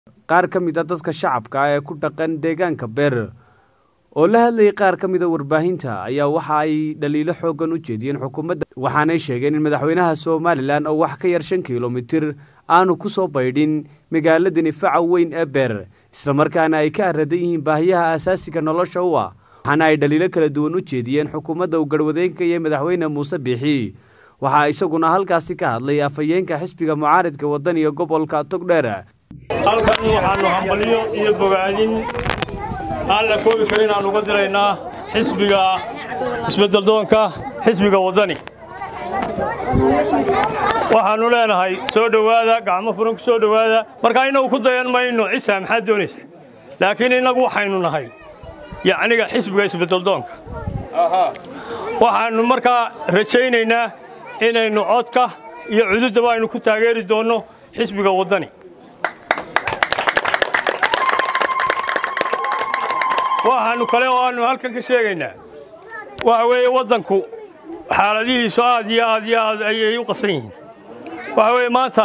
qaar ka mid a dadka shacabka ah ee ku dhaqan deegaanka beer oo la hadlayay qaar ka mida warbaahinta ayaa waxa ay dhaliilo xoogan u jeediyeen xukuumadda waxaanay sheegeen in madaxweynaha somalilan oo wax ka yar shan kilomitir aanu ku soo baydhin magaaladani faca weyn ee beer islamarkaana ay ka aradan yihiin baahiyaha asaasiga nolosha u ah waxaana ay dhaliilo kala duwan u jeediyeen xukuumadda uu garhwadeenka iyo madaxweyne muuse biixi waxaa isaguna halkaasi ka hadlay afhayeenka xisbiga mucaaridka wadaniga gobolka togdheer halkan waxaannu hambaliyo iyo bogaadin aan la koobi karin aan uga diraynaa xisbiga isbeddeldoonka xisbiga waddani waxaannu leenahay soo dhowaada gacmo furan ku soo dhowaada markaa innagu ku dayan mayno cisaa maxaad doonaysa laakiin innagu waxaynu nahay yacniga xisbiga isbeddeldoonka waxaannu markaa rajaynaynaa inaynu codka iyo cududdaba aynu ku taageeri doonno xisbiga waddani waxaannu kale oo aannu halkan ka sheegaynaa waxa weeye waddanku xaaladihiisu aad iyo aad iyo aad ayay u qasan yihiin waxa weeye maanta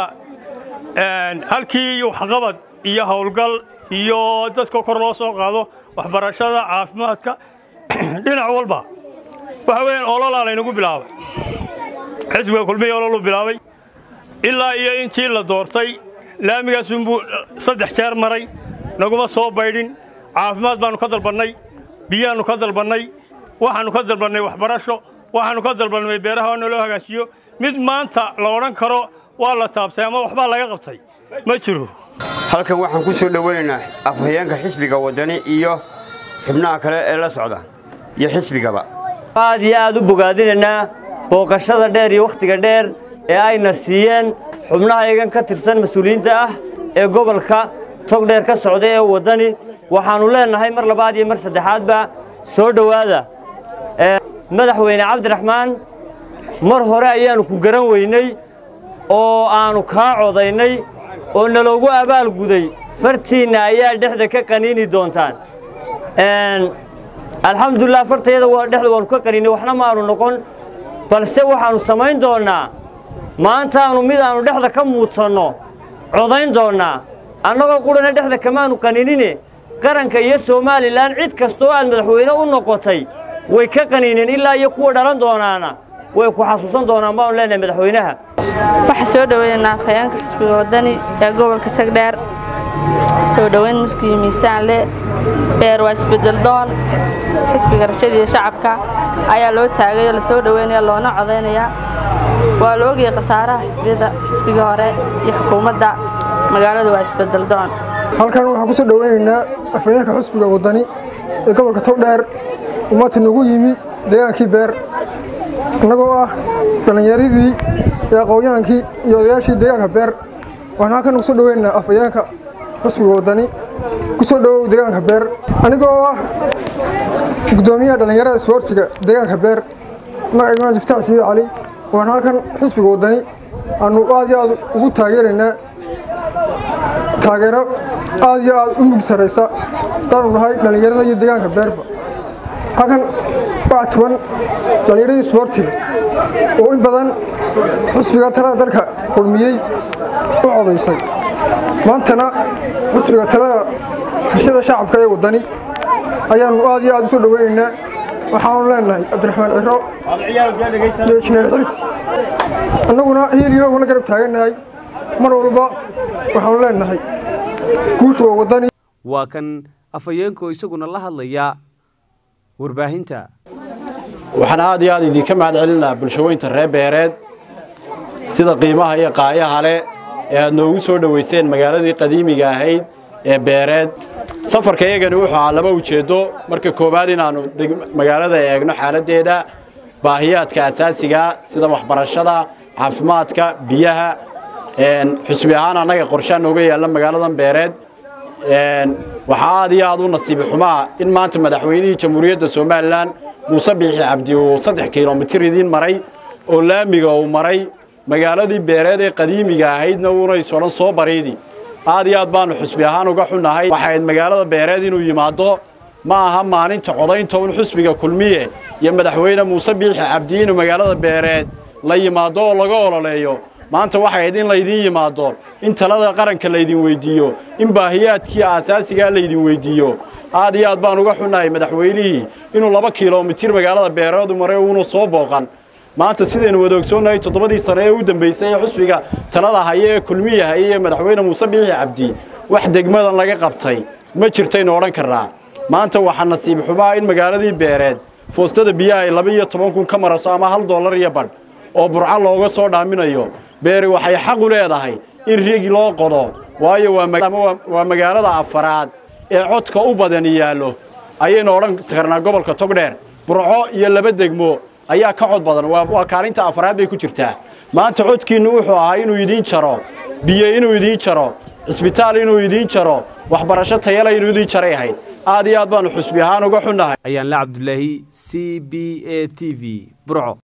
halkii waxqabad iyo howlgal iyo dadka kor loo soo qaado waxbarashada caafimaadka dhinac walba waxa weeyaan ololaa laynagu bilaabay xisbiga kulmiya ololu bilaabay ilaa iyo intii la doortay laamigaasunbuu saddex jeer maray naguma soo baydhin caafimaad baannu ka dalbannay biyaannu ka dalbannay waxaannu ka dalbannay waxbarasho waxaannu ka dalbannay beeraha waa naloo hagaajiyo mid maanta la odhan karo waa la taabtay ama waxbaa laga qabtay ma jiro halkan waxaan ku soo dhowaynaynaa afhayeenka xisbiga waddani iyo xubnaha kale ee la socda iyo xisbigaba aad iyo aad u bogaadinaynaa booqashada dheer iyo wakhtiga dheer ee ayna siiyeen xubnaha iyagan ka tirsan mas-uuliyiinta ah ee gobolka togdheer ka socda ee waddani waxaannu leennahay mar labaad iyo mar saddexaadba soo dhowaada madaxweyne cabdiraxmaan mar hore ayaannu ku garan weynay oo aannu kaa codaynay oo naloogu abaalguday fartiinna ayaa dhexda ka qaniini doontaan alxamdulilah fartayada dhexda waannu ka qaniinay waxna maannu noqon balse waxaannu samayn doonnaa maantaannu mid aannu dhexda ka muudsanno codayn doonnaa annagoo qudhana dhexda kamaannu qaniinine qaranka iyo somalilan cid kastoo aad madaxweyne u noqotay way ka qaniineen ilaa iyo kuwa dhalan doonaana way ku xasuusan doonaan baanu leenahay madaxweynaha waxaa soo dhoweynaa afhayeenka xisbiga waddani ee gobolka tagdheer soo dhoweyn muskiyo miisaan leh beer waa isbedeldoon xisbiga rajadiiyo shacabka ayaa loo taagay oo lasoo dhoweynaya loona codaynayaa waa la ogayay khasaaraha xisbiyada xisbiga hore iyo xukuumadda magaaladu waa isbedeldoon halkan waxaan ku soo dhoweynaynaa afhayeenka xisbiga waddani ee gobolka togdheer ummati nagu yimi deegaankii beer innagoo ah dhallinyaradii iyo aqoonyahaankii iyo odayaashii deegaanka beer waxaan halkan ugu soo dhoweynaynaa afhayeenka xisbiga waddani ku soo dhowow deegaanka beer aniga oo ah guddoomiyaha dhallinyarada isboortiga deegaanka beer magaciimaan jiftaax siid cali waxaan halkan xisbiga waddani aanu aad iyo aad ugu taageeraynaa taageero aad iyo aad u mug sarraysa hadaanu nahay dhallinyarada iyo deegaanka beerba halkan waxaa tuban dhallinyaradii isboortiga oo in badan xisbiga talada dalka kulmiyey u codaysay maantana xisbiga talada bulshada shacabka ee waddani ayaannu aad iyo aad u soo dhoweynaynaa waxaanu leenahay cabdiraxmaan ciro iyo jineer xirsi annaguna hiiliyooguna garab taagannahay mar walba waxaanu leenahay guushu waa waddani waa kan afhayeenkoo isaguna la hadlaya warbaahinta waxaan aad iyo aad idinka mahad celinaa bulshaweynta reer beereed sida qiimaha iyo qaayaha leh ee aad noogu soo dhowayseen magaaladii qadiimiga ahayd ee beereed safarka iyagani wuxuu ahaa laba ujeeddo marka koowaad inaannu magaalada eegno xaaladdeeda baahiyaadka asaasiga sida waxbarashada caafimaadka biyaha xusbi ahaan annaga qorshaa nooga yaalla magaaladan beereed waxaa aad iyo aad u nasiibi xumaa in maanta madaxweynihii jamhuuriyadda somalilan muuse biixi cabdi uu saddex kilomitir idiin maray oo laamiga uu maray magaaladii beereed ee qadiimiga ahaydna uunayso dhan soo bariidi aad iyo aad baannu xusbi ahaan uga xunnahay waxayd magaalada beereed inuu yimaado ma aha maalinta codaynta un xusbiga kulmiye iyo madaxweyne muuse biixi cabdi inuu magaalada beereed la yimaado oo laga ololeeyo maanta waxay ahayd in laydin yimaado in talada qaranka laydin weyddiiyo in baahiyaadkii aasaasigaa laydin weyddiiyo aad iyo aad baan uga xunnahay madaxweynihii inuu laba kilomitir magaalada beereedu maray uuna soo booqan maanta sidaynu wada ogsoonnahay toddobadii sane ee u dambaysay ee xusbiga talada haya ee kulmiya haya ee madaxweyne muuse biixi cabdi wax degmadan laga qabtay ma jirtaynu odhan karnaa maanta waxaa nasiib xumaa in magaaladii beereed foostada biyaha ay laba iyo toban kun ka maraso ama hal dollar iyo badh oo burco looga soo dhaaminayo beeri waxay xaq u leedahay in rigi loo qodo waayo waa magaalada afaraad ee codka u badani yaallo ayaynu odhan karnaa gobolka togdheer burco iyo laba degmo ayaa ka cod badan waa kaalinta afaraad bay ku jirtaa maanta codkiinnu wuxuu ahaa inuu idiin jaro biyo inuu idiin jaro cisbitaal inuu idiin jaro waxbarasho tayala inuu idiin jaray ahayd aad iyo aad baanu xusbi ahaan uga xunnahay ayaan la cabdulaahi c b a t v burco